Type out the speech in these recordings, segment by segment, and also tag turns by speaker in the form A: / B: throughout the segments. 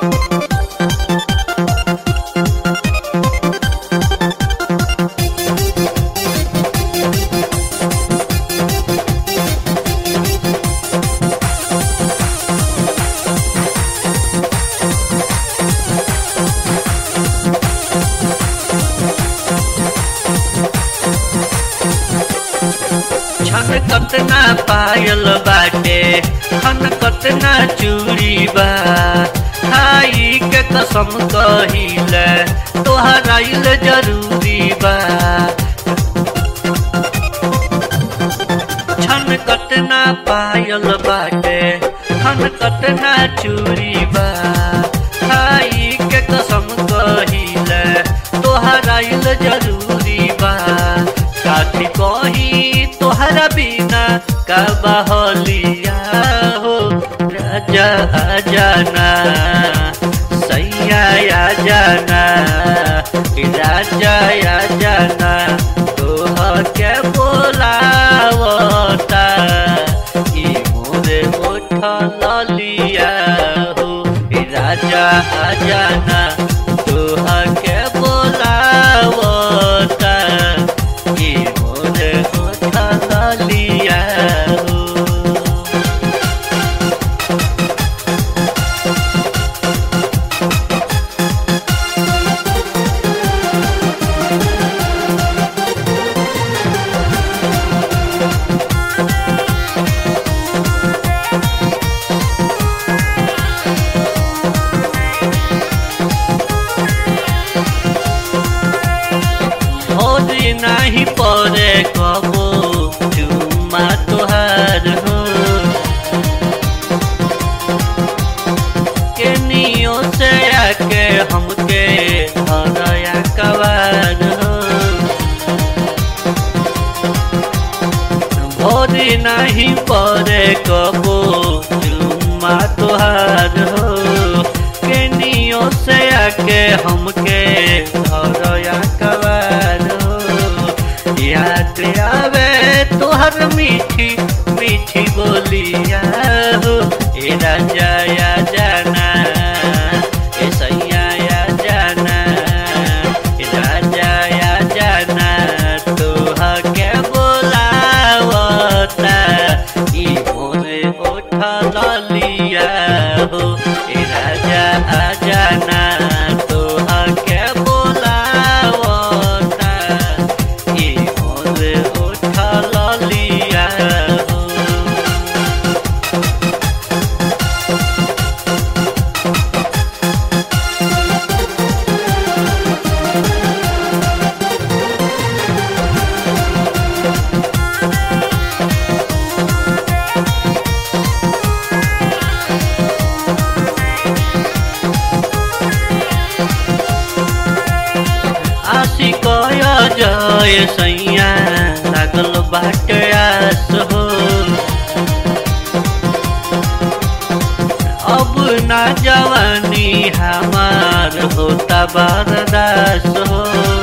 A: छन कतना पायल बाटे खन कतना चूड़ी बा खाई के कसम कहिल तोहराइल जरूरी बा छन कतना पायल बाटे खन कतना चूड़ी बा खाई के कसम कहिल तोहराइल जरूरी बा काठी कही तोहरा बिना का बहलिया हो राजा आ जाना सैया आ जाना कि राजा आ जाना तोह के बोलावता ई मोरे उठल लिया हो कि राजा आ जाना तोह के बोलावता ई मोरे उठल लिया हो भोरी नाही परे कबो चुम्मा तोहार हो केनियो से आके हमके हरया कवार हो भोरी नाही परे कबो चुम्मा तोहार हो केनियो से आके हमके हरया कवार हो याद आवे तोहर मीठी मीठी बोलिया हो ए राजा या जाना ए सैया या जाना ए राजा या जाना तोह के बोलावता ई मोरे उठल लिया हो ए राजा आ जाना तोह के बोलावता ई मोरे उठल लिया हो आशी कय जय सैया लागल बाट आस हो अब ना जवानी हमार होता बरदास हो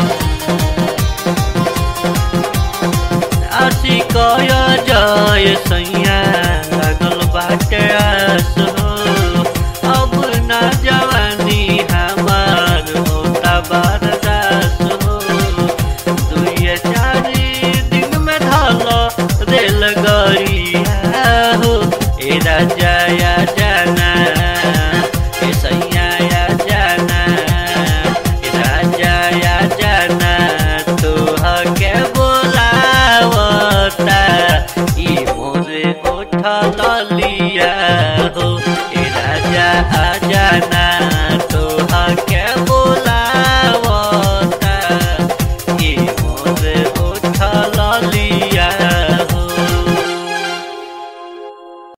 A: आशी कय जय सैया लागल बाट आस हो अब ना जवानी हमार होता बरदास हो दुई चार दिन में ढल रेल गरिया हो ए राजा या जाना ए सैया या जाना ए राजा या जाना तोह के बोलावता ई मोरे उठल लिया हो ए राजा आ जाना